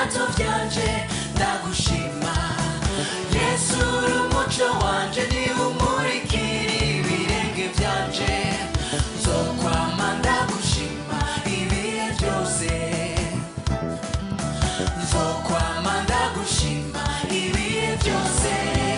ibirato byanje ndagushima yesu uri umuco wanje niwe umurikira ibirenge byanje nzokwama ndagushima ibihe byose nzokwama ndagushima ibihe byose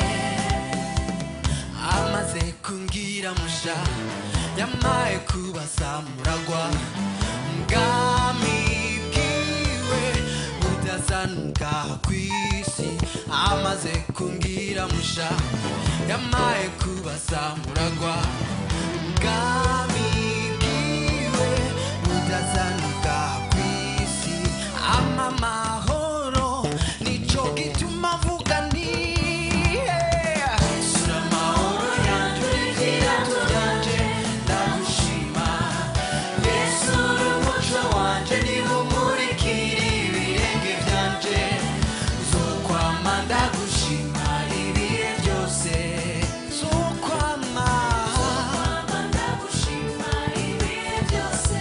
amaze kumbwira musha yamaye kubasamuragwa ubwami bwiwe budasanuka kw'isi amaze kumbwira musha yamaye kubasamuragwa ubwami bwiwe budasanuka kw'isi ama mahoro nico gituma avuga nti Sura amahoro yanje ibirato byanje ndagushima yesu uri umuco wanje niwe umurikira ibirenge byanje zokwama ndagushima ibihe byose zokwama ndagushima ibihe byose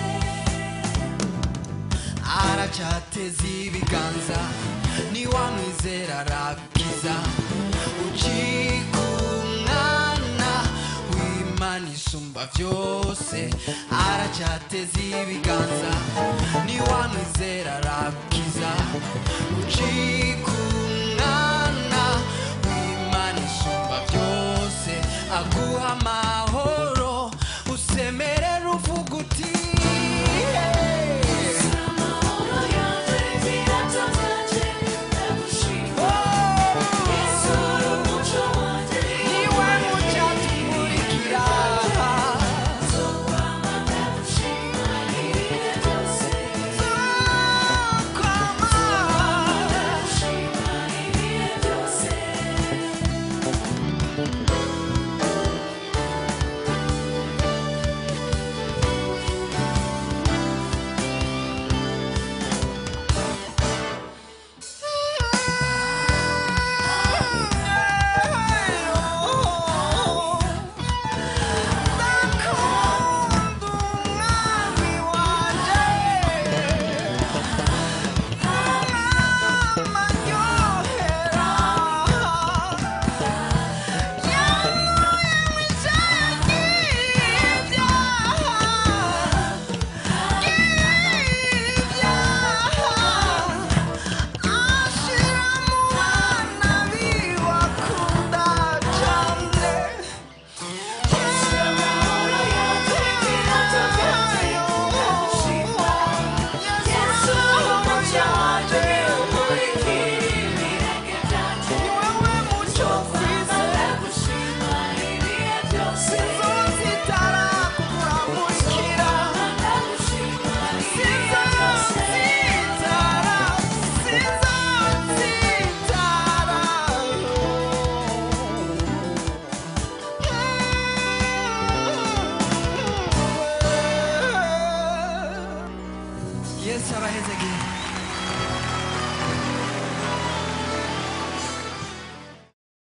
aracyateza ibiganza niwamwizera arakiza ucika umwana w'imana isumba byose aracyateza ibiganza niwamwizera arakiza ucika umwana w'imana isumba byose aguha amahoro usemerera uvuga uti niwe mucatumurikira yesu abahezagiye